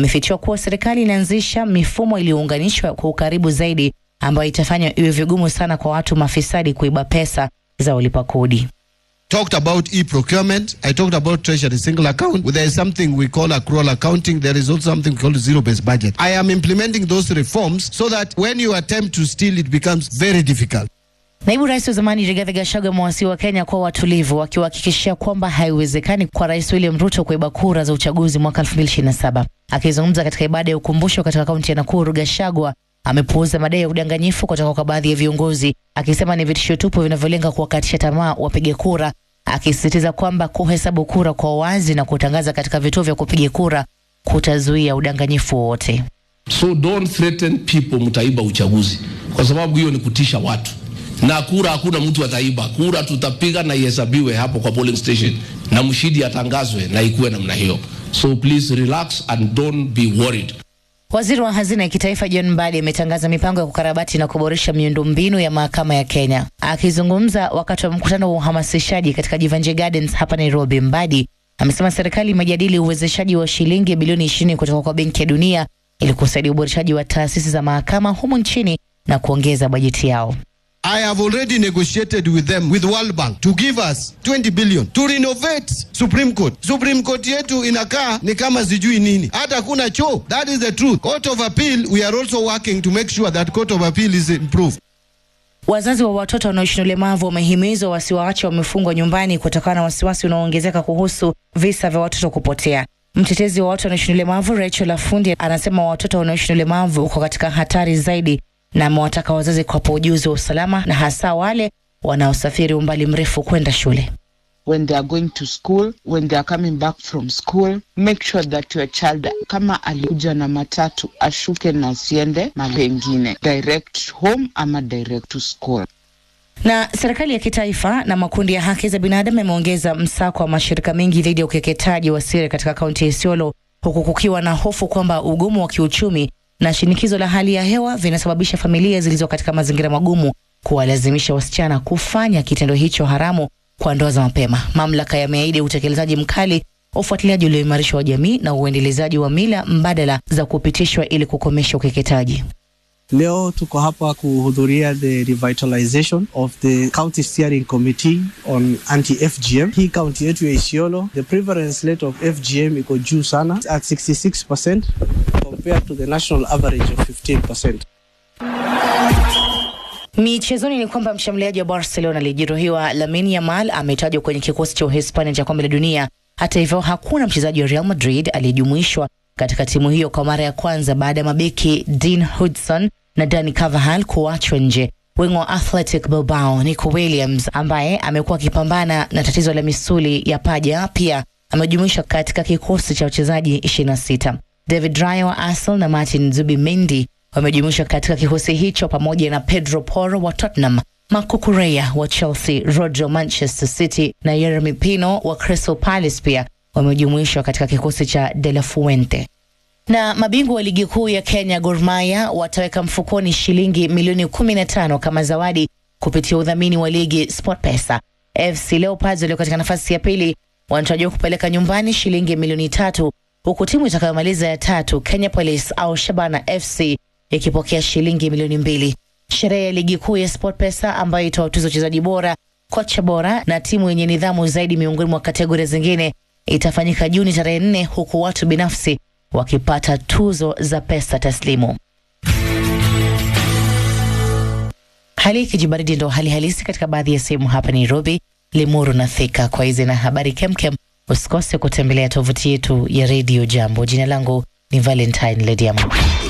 amefichua kuwa serikali inaanzisha mifumo iliyounganishwa kwa ukaribu zaidi ambayo itafanya iwe vigumu sana kwa watu mafisadi kuiba pesa za walipa kodi. talked about e-procurement. I talked about treasury single account. There is something we call accrual accounting. There is also something called zero-based budget. I am implementing those reforms so that when you attempt to steal, it becomes very difficult. Naibu rais wa zamani Rigathi Gachagua amewasihi wa Kenya kuwa watulivu, wakiwahakikishia kwamba haiwezekani kwa rais William Ruto kuiba kura za uchaguzi mwaka 2027. Akizungumza katika ibada ya ukumbusho katika kaunti ya Nakuru, Gachagua amepuuza madai ya udanganyifu kutoka kwa baadhi ya viongozi, akisema ni vitisho tupu vinavyolenga kuwakatisha tamaa wapiga kura, akisisitiza kwamba kuhesabu kura kwa wazi na kutangaza katika vituo vya kupiga kura kutazuia udanganyifu wowote. So don't threaten people mtaiba uchaguzi, kwa sababu hiyo ni kutisha watu. Na kura hakuna mtu ataiba. Kura tutapiga na ihesabiwe hapo kwa polling station, na mshindi atangazwe na ikuwe namna hiyo. So please relax and don't be worried. Waziri wa hazina ya kitaifa John Mbadi ametangaza mipango ya kukarabati na kuboresha miundombinu ya mahakama ya Kenya. Akizungumza wakati wa mkutano wa uhamasishaji katika Jivanjie Gardens hapa Nairobi, Mbadi amesema serikali imejadili uwezeshaji wa shilingi bilioni ishirini kutoka kwa Benki ya Dunia ili kusaidia uboreshaji wa taasisi za mahakama humu nchini na kuongeza bajeti yao. I have already negotiated with them, with World Bank, to give us 20 billion to renovate Supreme Court. Supreme Court yetu inakaa ni kama sijui nini, hata kuna choo. That is the truth. Court of Appeal, we are also working to make sure that Court of Appeal is improved. Wazazi wa watoto wanaoishi na ulemavu wamehimizwa wasiwaache wamefungwa nyumbani kutokana na wasiwasi unaoongezeka kuhusu visa vya watoto kupotea. Mtetezi wa watu wanaoishi na ulemavu Rachel Afundi anasema watoto wanaoishi na ulemavu uko katika hatari zaidi, na amewataka wazazi kuwapa ujuzi wa usalama na hasa wale wanaosafiri umbali mrefu kwenda shule. when they are going to school, when they are coming back from school, make sure that your child kama alikuja na matatu ashuke na asiende mahali pengine, direct home ama direct to school. Na serikali ya kitaifa na makundi ya haki za binadamu yameongeza msako wa mashirika mengi dhidi ya ukeketaji wa siri katika kaunti ya Isiolo, huku kukiwa na hofu kwamba ugumu wa kiuchumi na shinikizo la hali ya hewa vinasababisha familia zilizo katika mazingira magumu kuwalazimisha wasichana kufanya kitendo hicho haramu kwa ndoa za mapema. Mamlaka yameahidi utekelezaji mkali, ufuatiliaji ulioimarishwa wa jamii na uendelezaji wa mila mbadala za kupitishwa ili kukomesha ukeketaji. Leo tuko hapa kuhudhuria the revitalization of the county steering committee on anti-FGM. Hii kaunti yetu ya Isiolo, the prevalence rate of FGM iko juu sana at 66% compared to the national average of 15%. Michezoni ni kwamba mshambuliaji wa Barcelona aliyejeruhiwa Lamine Yamal ametajwa kwenye kikosi cha Uhispania cha kombe la dunia. Hata hivyo, hakuna mchezaji wa Real Madrid aliyejumuishwa katika timu hiyo kwa mara ya kwanza baada ya mabeki Dean Hudson na Dani Carvajal kuachwa nje. Wingo wa Athletic Bilbao Nico Williams ambaye amekuwa akipambana na tatizo la misuli ya paja pia amejumuishwa katika kikosi cha wachezaji 26. David Raya wa Arsenal na Martin Zubimendi wamejumuishwa katika kikosi hicho pamoja na Pedro Porro wa Tottenham, Marco Correa wa Chelsea, Rodri wa Manchester City na Yeremy Pino wa Crystal Palace pia wamejumuishwa katika kikosi cha De La Fuente. Na mabingwa wa ligi kuu ya Kenya Gor Mahia wataweka mfukoni shilingi milioni 15 kama zawadi kupitia udhamini wa ligi SportPesa. FC Leopards walio katika nafasi ya pili wanatarajiwa kupeleka nyumbani shilingi milioni tatu huku timu itakayomaliza ya tatu Kenya Police au Shabana FC ikipokea shilingi milioni mbili. Sherehe ya ligi kuu ya SportPesa ambayo itawatuza wachezaji bora, kocha bora na timu yenye nidhamu zaidi miongoni mwa kategoria zingine itafanyika Juni tarehe nne, huku watu binafsi wakipata tuzo za pesa taslimu. Hali ya kijibaridi ndo hali halisi katika baadhi ya sehemu hapa Nairobi, Limuru na Thika. Kwa hizi na habari kemkem, usikose kutembelea tovuti yetu ya redio Jambo. Jina langu ni Valentine Lediamo.